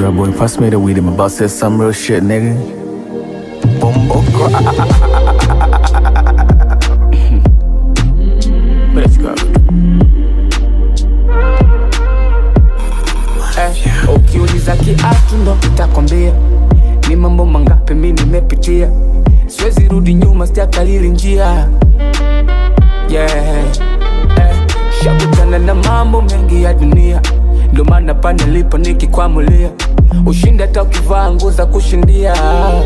Girl, boy, pass me the weed. I'm about to say some real shit, nigga. Bumbo But let's go. Eh, ukiuliza kiatu ndo nitakwambia ni mambo mangapi mi nimepitia siwezi rudi nyuma sijakalili njia yeah. eh, shakutana na mambo mengi ya dunia ndo maana pale nilipo nikikwamulia ushindi hata ukivaa nguo za kushindia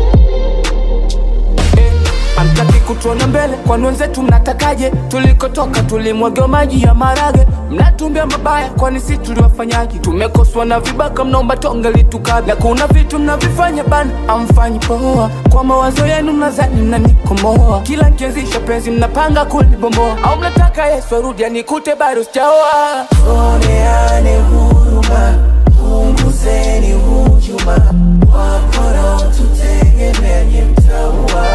eh, Amtaki kutuona mbele, kwani wenzetu mnatakaje? Tulikotoka tulimwagiwa maji ya marage, mnatumbia mabaya, kwani si tuliwafanyaje? Tumekoswa na vibaka, mnaomba tonge litukabla. Kuna vitu mnavifanya bana, amfanyi poa. Kwa mawazo yenu mnadhani mnanikomoa, kila nkianzisha penzi mnapanga kulibomboa, au mnataka Yesu arudi anikute bado sijaoa. Tuoneane huruma, punguzeni hujuma, wapora tutegemeanye mtaua.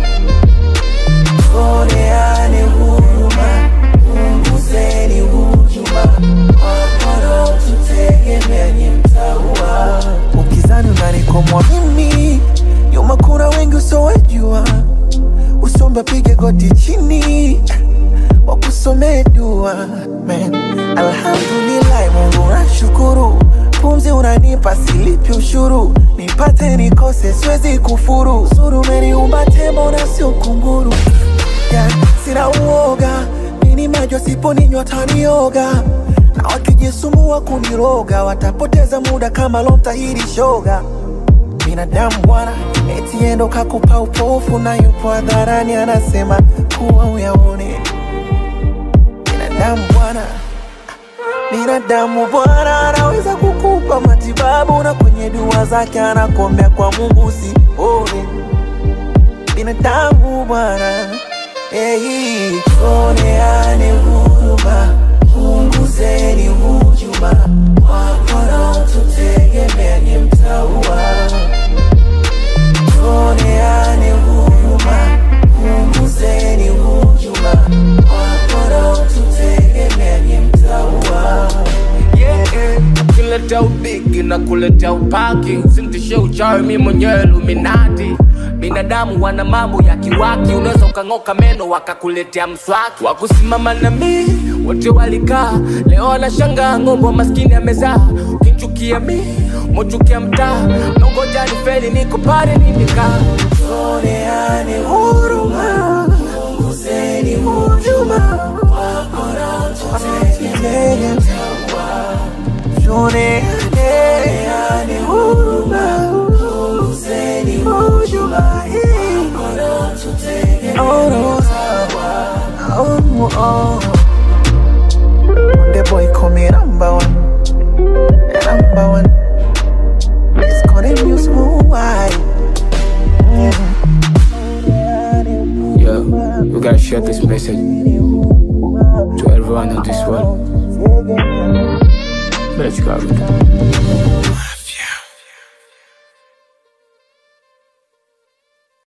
Tuoneane huruma, punguzeni hujuma, wapora tutegemeanye mtaua. Ukizani unanikomwa mimi, nyuma kuna wengi usowejua, usombe pige goti chini wakusomee dua man. Alhamdulillah, Mungu nashukuru, pumzi unanipa silipi ushuru, nipate nikose siwezi kufuru, zuru umeniumba tembo na sio kunguru yeah. Sina uoga nini majo siponinywa tanioga na wakijisumbua kuniroga watapoteza muda kama lomtahiri shoga binadamu bwana, eti endo kakupa upofu na yupo hadharani anasema kuwa uyaone. Binadamu bwana, binadamu bwana anaweza kukupa matibabu na kwenye dua zake anakuombea kwa Mungu usione. Binadamu bwana, hey, tuoneane huruma, punguzeni hujuma, wapora tutegemeanye mtaua tuoneane huruma, punguzeni hujuma, wapora tutegemeanye mtaua. yeah, yeah. Ukileta ubigi na kuleta upaki, sintishe uchawi, mi mwenyewe Illuminati. Binadamu wana mambo ya kiwaki, unaweza ukang'oka meno wakakuletea mswaki. Wakusimama na mi wote walikaa, leo wanashangaa ng'ombe wa maskini amezaa. Ukinchukia mi mochukia mtaa, nongoja ni feli, niko pale nimekaa. Tuoneane huruma, punguzeni hujuma, wapora tutegemeanye mtaua. Tuoneane huruma, punguzeni hujuma, wapora tutegemeanye mtaua. Oh, oh. The boy call me number one, number one. It's called a new smooth wine. Yeah, we gotta share this message to everyone in this world. Let's go.